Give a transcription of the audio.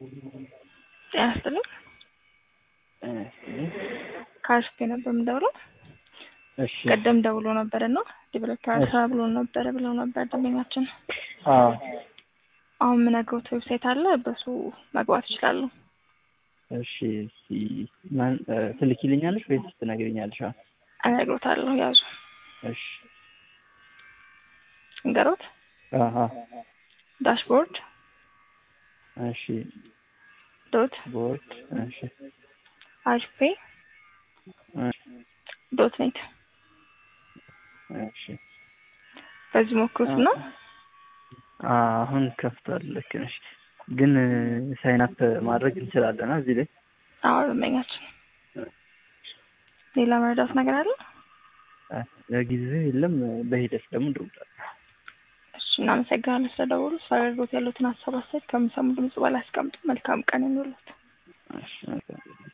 ጤና ይስጥልኝ። ከአስፔ ነበር የምደውለው። እሺ ቀደም ደውሎ ነበር እና ዲቨሎፐር ስራ ብሎ ነበረ ብለው ነበር ደንበኛችን። አዎ አሁን የምነግሮት ዌብሳይት አለ፣ በሱ መግባት ይችላሉ። እሺ እስኪ ማን ትልኪልኛለሽ ወይስ ትነግሪኛለሽ? አሁን እነግሮታለሁ፣ ያዙ እሺ እንገሮት አሀ ዳሽቦርድ እሺ ዶት ቦርድ እሺ አሽፔ እሺ ዶት ኔት እሺ በዚህ ሞክሩት እና አሁን ከፍቷል። ልክ ነሽ። ግን ሳይን አፕ ማድረግ እንችላለን እዚህ ላይ አዎ ደንበኛችን። ሌላ መረዳት ነገር አለ? ለጊዜው የለም። በሂደት ደግሞ እንደውላለን። እሺ እናመሰግናለን ስለደወሉ። ስለ አገልግሎት ያሉትን ሀሳብ አስተያየት ከሚሰሙ ድምጽ በላይ አስቀምጡ። መልካም ቀን ይኑሩት። እሺ